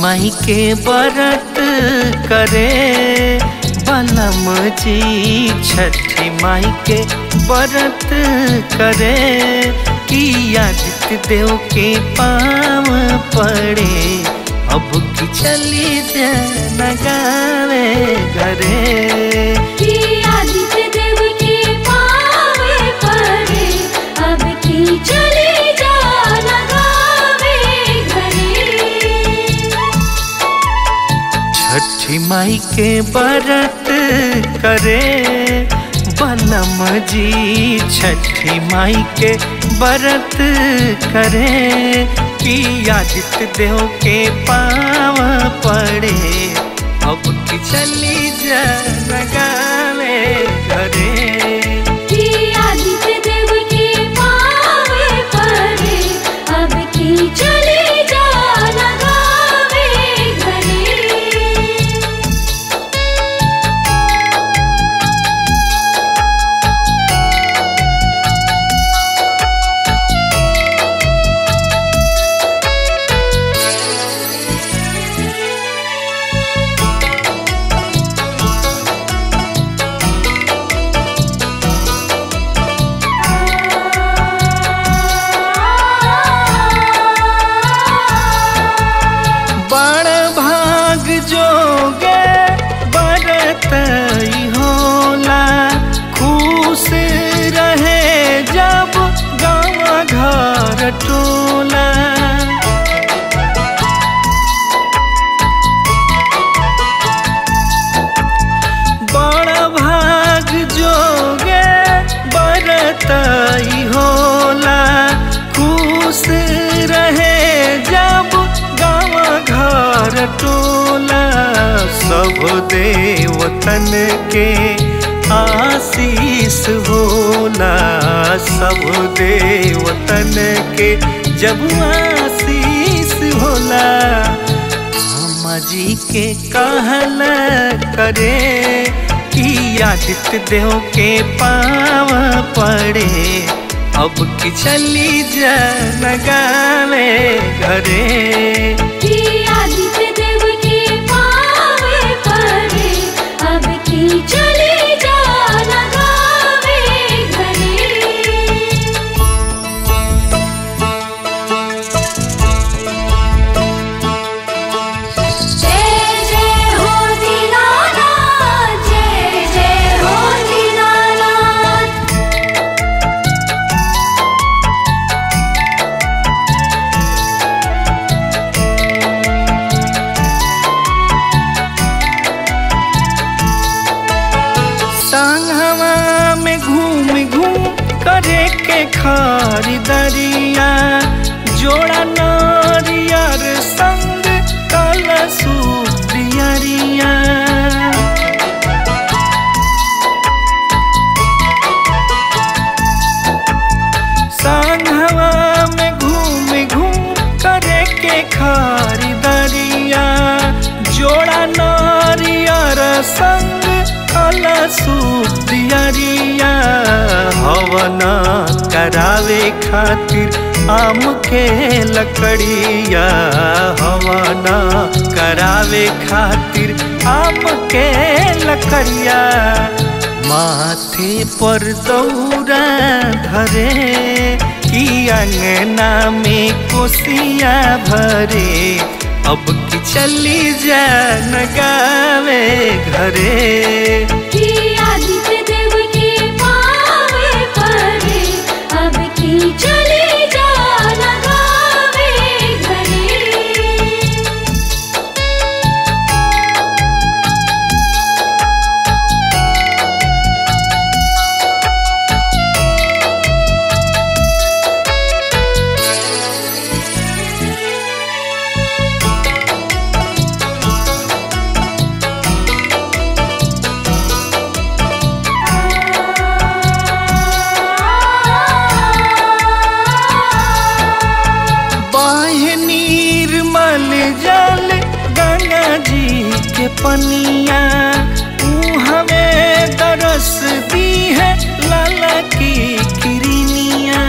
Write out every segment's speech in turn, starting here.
माई के बरत करे बलम जी छठी माई के बरत करे कि आदित्य देव के पाँव पड़े अब की चली जा नगावे घरे कि आदित्य देव के पावे पड़े अब की चली जा लगावे घरे छठी माई के बरत करे बलम जी छठी माई के बरत करे कि आदित्य देव के पाँव पड़े अब की चली जा लगावे घरे कि आदित्य देव के पावे पड़े अब की चली जा लगावे घरे बड़ भाग जोगे बरत होला खुश रहे जब गाँव घर टोला बड़ भाग जोगे बरत होला खुश रहे जब गाँव घर टोला सब देवतन के आशीष होला सब देवतन के जब आशीष होला अम्मा जी के कहल करे कि आदित्य देव के पाँव पड़े अब की चली जा नगावे घरे कि आदित्य देव के पावे पड़े अब की चली जा लगावे घरे जय जय हो दीनानाथ जय जय हो दीनानाथ संगवा में घूम घूम करे के खरीदरिया जोड़ा नारियर संग कलसूरियरिया संगवा में घूम घूम करे के खरीदरिया जोड़ा नारियर संग कलसूरियरिया हवन करावे खातिर आम के लकड़िया हवन करावे खातिर आम के लकड़िया माथे पर दौरा धरे कि अंगना में कोसिया भरे अब की चली जा नगावे घरे कि आदित्य देव के पावे पड़े अब की चली जा लगावे घरे बाह्य निर्मल जल गंगा जी के पनिया ऊ हमें दरस दी है लाला की किरनिया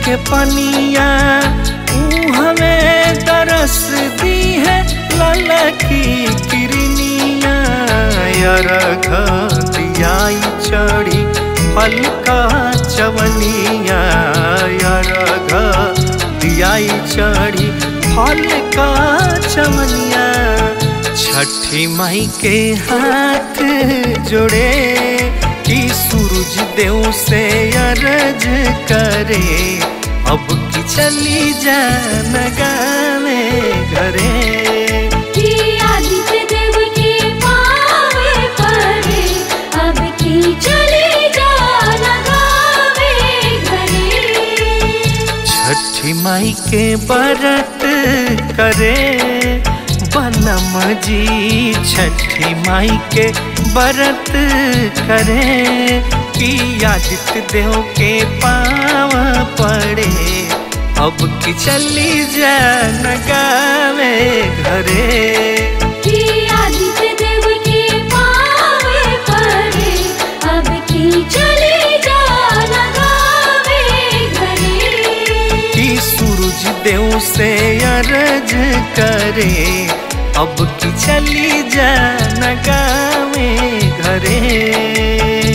के पनिया ऊ हमें तरस दी है लाला की किरनिया यार दियाई चढ़ी हल्का चवनिया यार दियाई चढ़ी हल्का चवनिया छठी माई के हाथ जोड़े कि सूरज देव से अरज करे अब की चली जा गावे घरे कि आदित्य देव के पावे पड़े अब की चली जाना गावे घरे छठी माई के बरत करे बनम जी छठी माई के बरत करे कि आदित्य देव के पाव पड़े अब की चली जा गावे घरे कि आदित्य देव के पावे पड़े अब की चली जाना गावे घरे कि सूरज देव से अरज करे अब की चली जा गावे घरे